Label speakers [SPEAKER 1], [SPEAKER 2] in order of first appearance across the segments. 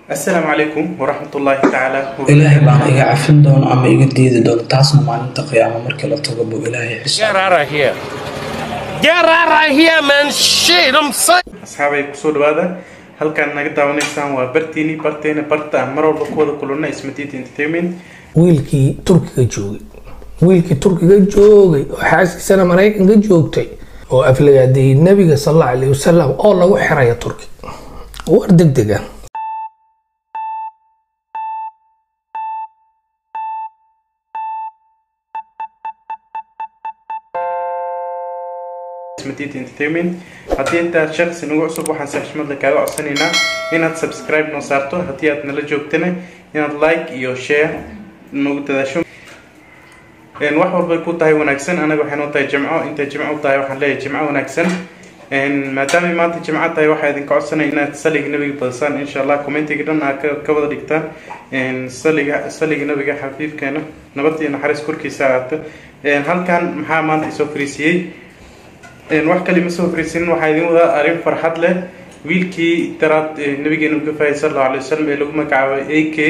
[SPEAKER 1] assalaamu calaykum waraxmatullaahi tacaala
[SPEAKER 2] ilaahay baana iga cafin doono ama iga diidi doono taasna maalinta qiyaamo markii la tago buu ilaahay xisaab
[SPEAKER 3] Get out of here. Get out of here, man. Shit, I'm saying.
[SPEAKER 1] asxaabay kusoo dhawaada halkaan naga daawanaysaan waa bartiini barteena barta aan mar walba ku wada kulana ismatiit entertainment
[SPEAKER 4] wiilkii turkiga joogay wiilkii turkiga joogay oo xaaskiisana maraykanka joogtay oo aflagaadeeyey nabiga sal alla alayh wasalam oo lagu xiraya turki war deg deg ah
[SPEAKER 1] ismatiit entertainment haddii intaad shaqsi nagu cusub waxaan si xushmad leh kaaga codsanaynaa inaad subscribe noo saarto haddii aad nala joogtana inaad like iyo share nagu dadaasho Een, wax walbay ku tahay wanaagsan anaga waxay noo tahay jimco intay jimco u tahay waxaan leeyahay jimco wanaagsan Een, maadaamay maanta jimco tahay waxaa idinka codsanaya inaad saliga nabiga badisaan insha allah commentiga dhan aad ka- ka wada dhigtaan Een, saliga saliga nabiga xafiifkeena nabad iyo naxariis korkiisa ahaato Een, halkan maxaa maanta isoo fariisiyey Een, wax kale ma soo fariisin waxaa idin wadaa arrin farxad leh wiilkii daraad ee nabigeena uga faayay sal allahu alay wasalam ee lagu magacaabay a k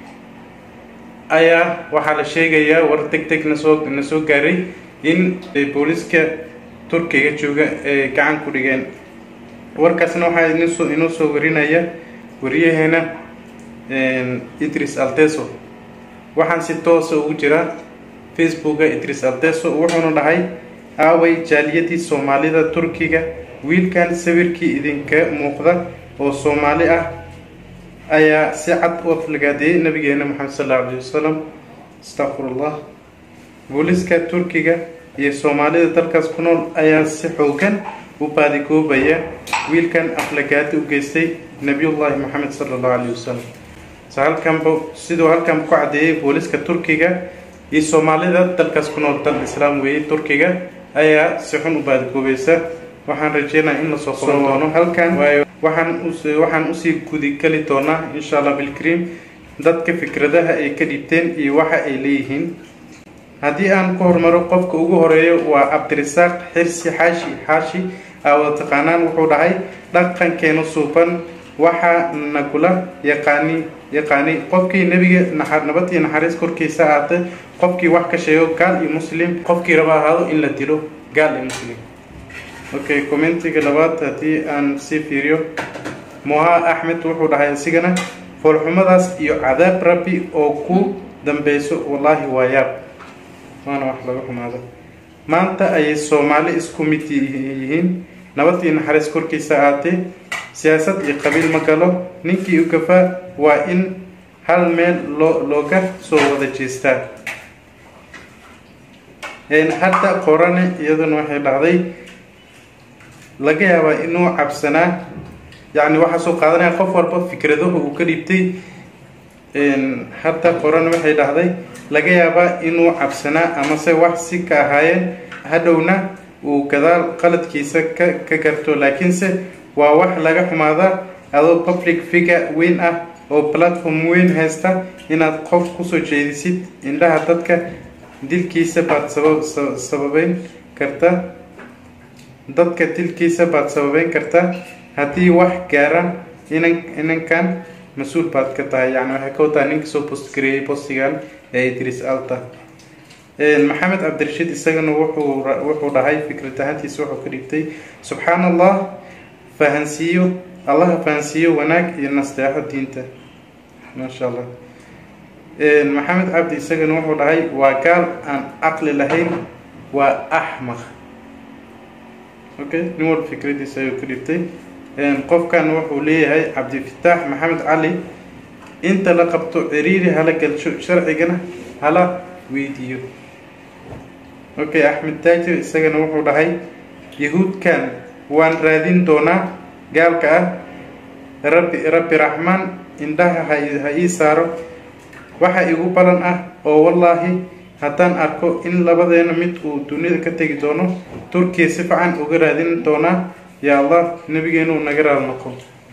[SPEAKER 1] ayaa waxaa la sheegayaa war deg deg nasoo na soo gaaray in ay booliska turkiga jooga ay gacan ku dhigeen warkaasna waxaa idin soo inoo soo warinaya wariyaheena een, idris alteso waxaan si toosa ugu jira facebooka idris alteso wuxuuna dhahay aaway jaaliyadii soomaalida turkiga wiilkan sawirkii idinka muuqda oo soomaali ah ayaa si cad u aflagaadeeyay nabigeena maxamed sal allahu alayhi wasalam astaqfirullah booliska turkiga iyo soomaalida dalkaas ku nool ayaa si xoogan u baadigoobaya wiilkan aflagaadi u geystay nabiyullaahi maxamed sala allahu alayhi wasalam so halkanba siduu halkan ku cadeeyay booliska turkiga iyo soomaalida dalkaas ku nool dal islaam weeye turkiga ayaa si xun u baadigoobaysa waxaan rajeynayaa in lasoo qaban doono halkan waayo waxaan us waxaan usii gudikali doonaa insha allah bilkrim dadka fikradaha ay ka dhiibteen iyo waxa ay leeyihiin haddii aan ku hormaro qofka ugu horeeyo waa cabdirasaaq xirsi xaashi xaashi aa wada taqaanaan wuxuu dhahay dhaqankeena suuban waxaa nagula yaqaani yaqaani qofkii nebiga naxa- nabad iyo naxariis korkiisa ahaatay qofkii wax ka sheego gaal iyo muslim qofkii raba ahaado in la dilo gaal iyo muslim okay commentiga labaad haddii aan sii fiiriyo moha axmed wuxuu dhahay isigana foolxumadaas iyo cadaab rabbi oo ku dambeyso wallaahi waa yaab waana wax laga xumaado maanta ayay soomaali isku mid yihiin nabad iyo naxariis korkiisa ahaatee siyaasad iyo qabiil ma galo ninkii u gafaa waa in hal meel loo looga soo wada jeestaa Een, hadda qorane iyaduna waxay dhahday laga yaabaa inuu cabsanaa yacni waxaa soo qaadanaya qof walba fikradahu uu ka dhiibtay Een, hadda qoran waxay dhahday laga yaabaa inuu cabsanaa amase wax si ka ahaayeen hadhowna uu gadaal qaladkiisa ka ka garto laakiinse waa wax laga xumaada adoo public figure weyn ah oo platform weyn haysta inaad qof kusoo jeedisid indhaha dadka dilkiisa baad sabab sa- sababeyn karta dadka dilkiisa baad sababeyn kartaa haddii wax gaara inan inankan mas-uul baad ka tahay yani waxay ka wataa ninka soo postgareeyay postigan ee idris alta Een, maxamed cabdirashiid isagana wuxuu ra- wuxuu dhahay fikrad ahaantiisa wuxuu ka dhigtay subxaan allah fahansiiyo allaha fahansiiyo wanaag iyo nasteexo diinta maasha allah Een, maxamed cabdi isagana wuxuu dhahay waa gaal aan caqli lahayn waa axmaq okay nin walba fikradiisa ayuu ka dhibtay Een, qofkan wuxuu leeyahay cabdifataax maxamed cali inta la qabto ciriiri hala galsho sharcigana hala weydiiyo okay axmed taajir isagana wuxuu dhahay yahuudkan waan raadin doonaa gaalka ah rabbi rabbi raxmaan indhaha ha ii- ha ii saaro waxa igu balan ah oo wallaahi haddaan arko in labadeena mid uu dunida ka tegi doono turkiya si fiican uga raadin doonaa yaa allah nabigeenuu naga raal noqo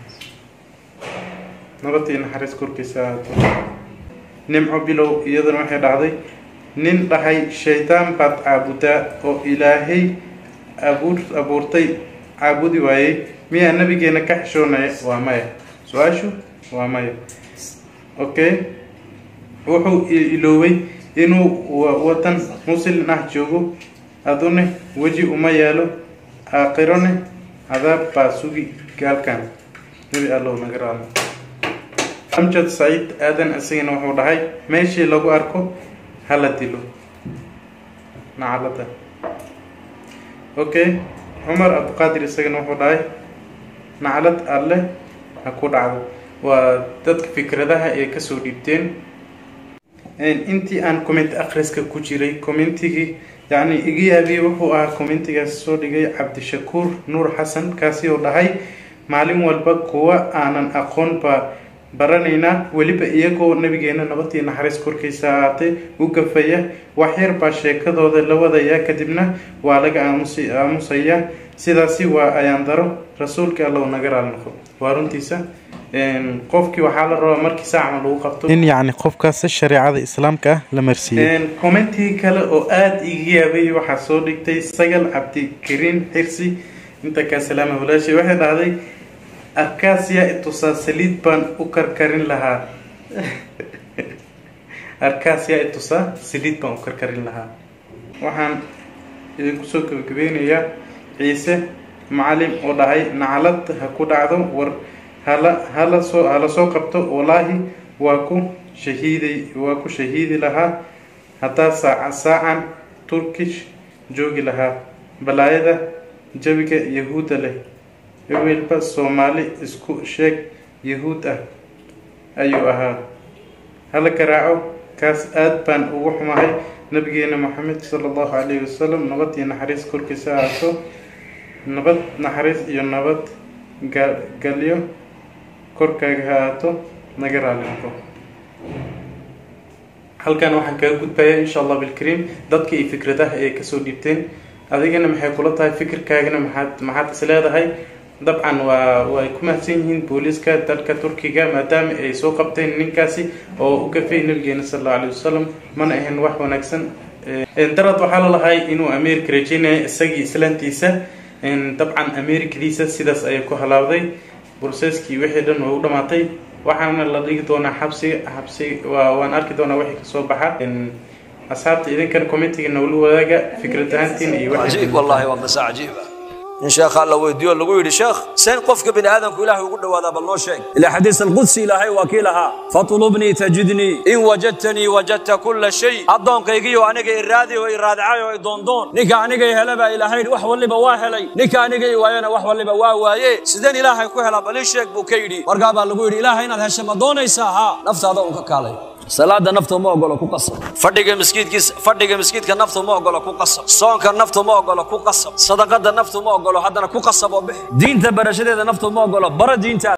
[SPEAKER 1] nabad iyo naxariis korkiisa ahaato nimco bilow iyaduna waxay dhacday nin dhahay shaydaan baad caabudaa oo ilaahay abuur abuurtay caabudi waayey miyaa nabigeena ka xishoonaya waa maya su-aashu waa maya okay wuxuu iloobay inuu wadan muslin ah joogo adune weji uma yeelo aakhirone cadaab baa sugi gaalkan nebi allow naga raadno amjad saciid aadan isagana wuxuu dhahay meeshii lagu arko hala dilo nacalada okay cumar abduqaadir isagana wuxuu dhahay naclad alle ha ku dhacdo waa dadka fikradaha ee kasoo dhiibteen intii aan comment akhriska ku jiray commentigii yacni iga yaabiyey wuxuu ahaa commentigaas soo dhigay cabdishakuur nuur xasan kaasi oo dhahay maalin walba kuwa aanan aqoon baa baranaynaa weliba iyagoo nabigeena nabadii naxariis korkiisa ahaatay u gafaya waxyar baa sheekadooda la wadaya kadibna waa laga aamus aamusaya sidaasi waa ayaan daro rasuulka allow naga raali noqo waa runtiisa qofkii waxaa la rabaa markii saacma lagu qabto in yacni qofkaas shareecada islaamka ah la marsiiyo commentii kale oo aada iga yaabay waxaa soo dhigtay sagal cabdikariin xirsi inta kaa salaama walaashay waxay dhahday arkaasiya itusaa saliid baan u karkarin lahaa arkaasiya itusaa saliid baan u karkarin lahaa waxaan idinku soo gabagabeynayaa ciise macalin oo dhahay naclad ha ku dhacdo war hala hala soo hala soo qabto wallaahi waa ku shahiiday waa ku shahiidi lahaa haddaa saaca saacan turkish joogi lahaa balaayada jawiga yahuudda leh ewelba soomaali isku sheeg yahuud ah ayuu ahaa hala garaaco kaas aada baan ugu xumahay nabigeena maxamed sala allahu calayhi wasalam nabad iyo naxariis korkiisa ahaato nabad naxariis iyo nabad galyo korkaaga ha aato naga raali noqo halkan waxaan kaga gudbayaa insha allah bilkariim dadka iyo fikradaha ay kasoo dhiibteen adigana maxay kula tahay fikirkaagana maxaad maxaad is leedahay dabcan waa way ku mahadsan yihiin booliiska dalka turkiga maadaama ay soo qabteen ninkaasi oo u gafay nabigeena sal allau alayhi wasalam mana ahayn wax wanaagsan darad waxaa la lahay inuu america rajeynaya isagii islaantiisa dabcan americadiisa sidaas ayay ku halaawday burseskii wixii dhan waa u dhamaatay waxaana la dhigi doonaa xabsiga xabsi waa waan arki doonaa wixii kasoo baxa asxaabta idinkan commentiga nowla wadaaga fikrad ahaantiin iyo
[SPEAKER 5] عجيب والله وقصة عجيبة إن شيخ الله ويديو اللي يقول شيخ سين قفك بن آدم كله يقول هذا بالله شيء إلى حديث القدسي إلهي وكيلها فاطلبني تجدني إن وجدتني وجدت كل شيء أدون كيجيو أنا جاي إرادي وإرادة عايو دون دون نكا أنا جاي هلا إلهي وحول اللي بواهلي نكا أنا جاي ويانا وحول اللي بواهي سيدنا إلهي كوهلا بلي شيخ بوكيدي ورقابا اللي يقول إلهي إن هالشيء ما دون يساها نفس هذا وكالي salaada nafta ma ogolo ku qasab fadhiga miskiidkiisa fadhiga miskiidka nafta ma ogolo ku qasab soonka nafta ma ogolo ku qasab sadaqada nafta ma ogolo haddana ku qasab oo bixi diinta barashadeeda nafta ma ogolo bara diinta